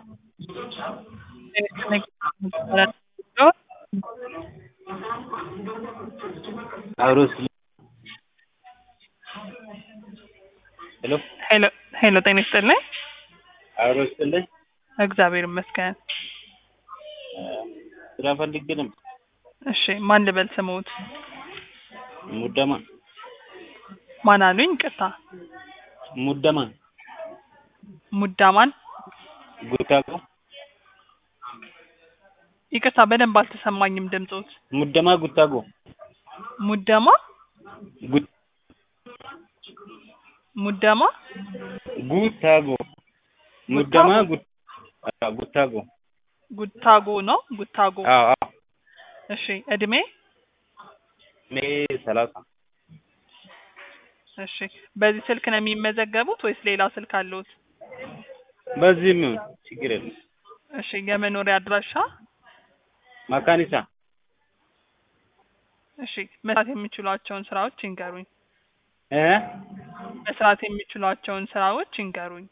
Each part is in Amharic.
አብሮስ ሄሎ ሄሎ ሄሎ፣ ጤና ይስጥልኝ። አብሮ ይስጥልኝ። እግዚአብሔር ይመስገን። ስራ ፈልጌ ነበር። እሺ፣ ማን ልበል ስሙት? ሙደማ ማን አሉኝ? ቅርታ፣ ሙደማ ሙዳማን። ጉታጎ ይቅርታ፣ በደንብ አልተሰማኝም ድምፆት። ሙደማ ጉታጎ ሙደማ ጉ- ሙደማ ጉታጎ ሙደማ ጉ- አዎ፣ ጉታጎ ጉታጎ ነው። ጉታጎ። አዎ አዎ እሺ፣ እድሜ? እኔ ሰላሳ እሺ፣ በዚህ ስልክ ነው የሚመዘገቡት ወይስ ሌላ ስልክ አለዎት? በዚህም ይሁን ችግር የለም። እሺ፣ የመኖሪያ አድራሻ? መካኒሳ እሺ፣ መስራት የሚችሏቸውን ስራዎች ይንገሩኝ። እ መስራት የሚችሏቸውን ስራዎች ይንገሩኝ።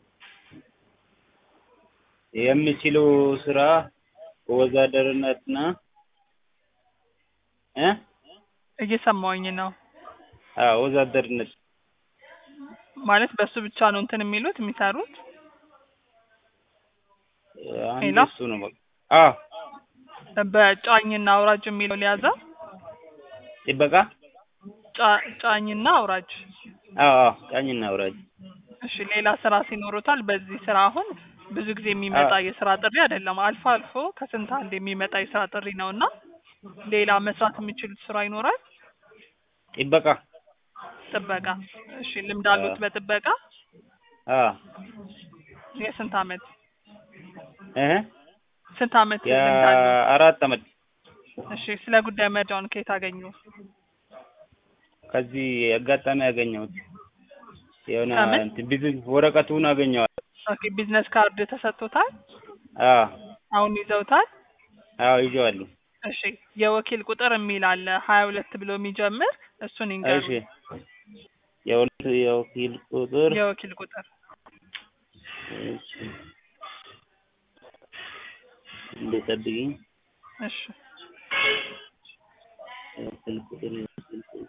የሚችለው ስራ ወዛደርነትና እ እየሰማሁኝ ነው። አዎ ወዛደርነት ማለት በሱ ብቻ ነው እንትን የሚሉት የሚሰሩት? አንድ ሄሎ? እሱ ነው በቃ። አዎ በጫኝና አውራጅ የሚለው ሊያዘው? ጥበቃ ጫ- ጫኝና አውራጅ። አዎ አዎ ጫኝና አውራጅ እሺ ሌላ ስራ ሲኖሩታል? በዚህ ስራ አሁን ብዙ ጊዜ የሚመጣ አዎ። የስራ ጥሪ አይደለም። አልፎ አልፎ ከስንት አንድ የሚመጣ የስራ ጥሪ ነው እና ሌላ መስራት የሚችሉት ስራ ይኖራል? ጥበቃ ጥበቃ። እሺ ልምድ አሉት አዎ። በጥበቃ? አዎ የስንት አመት እ ስንት አመት ልምድ አሉት? የአራት አመት እሺ ስለ ጉዳይ መረጃውን ከየት አገኙ? ከዚህ አጋጣሚ ያገኘሁት የሆነ ከምን? እንትን ቢዝነስ ወረቀቱን አገኘዋል። ኦኬ ቢዝነስ ካርድ ተሰጥቶታል? አዎ አሁን ይዘውታል? አዎ ይዤዋለሁ። እሺ የወኪል ቁጥር የሚል አለ ሀያ ሁለት ብሎ የሚጀምር እሱን ይንገሩ። እሺ የሁለት የወኪል ቁጥር የወኪል ቁጥር እሺ እንደጠብቂኝ እሺ የወኪል ቁጥር የወኪል ቁጥር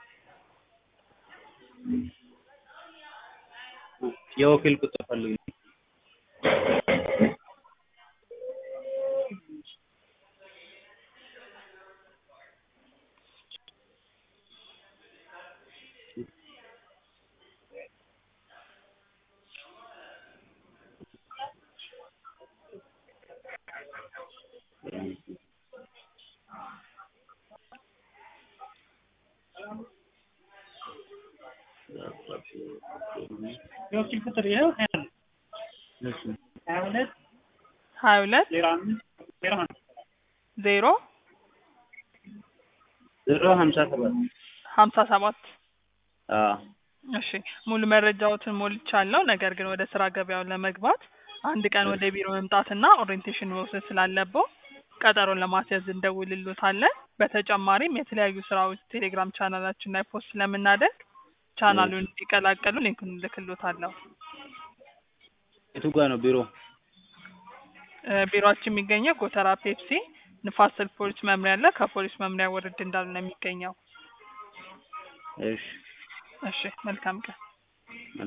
የወኪል ቁጥር ፈልጉ። የወኪል ቁጥር ይኸው ሀያ ነው። እሺ ሀያ ሁለት ሀያ ሁለት ዜሮ አምስት ዜሮ አንድ ዜሮ ዜሮ ሀምሳ ሰባት ሀምሳ ሰባት አዎ እሺ ሙሉ መረጃዎትን ሞልቻለሁ። ነገር ግን ወደ ስራ ገበያው ለመግባት አንድ ቀን ወደ ቢሮ መምጣትና ኦሪየንቴሽን መውሰድ ስላለበው ቀጠሮን ለማስያዝ እንደውልሎታለን። በተጨማሪም የተለያዩ ስራዎች ቴሌግራም ቻናላችን ላይ ፖስት ስለምናደርግ ቻናሉን እንዲቀላቀሉ ሊንኩን እልክሎታለሁ። የቱ ጋር ነው ቢሮ? እ ቢሮአችን የሚገኘው ጎተራ ፔፕሲ ንፋስ ስልክ ፖሊስ መምሪያ አለ። ከፖሊስ መምሪያ ወረድ እንዳሉ ነው የሚገኘው። እሺ እሺ መልካም ቀን።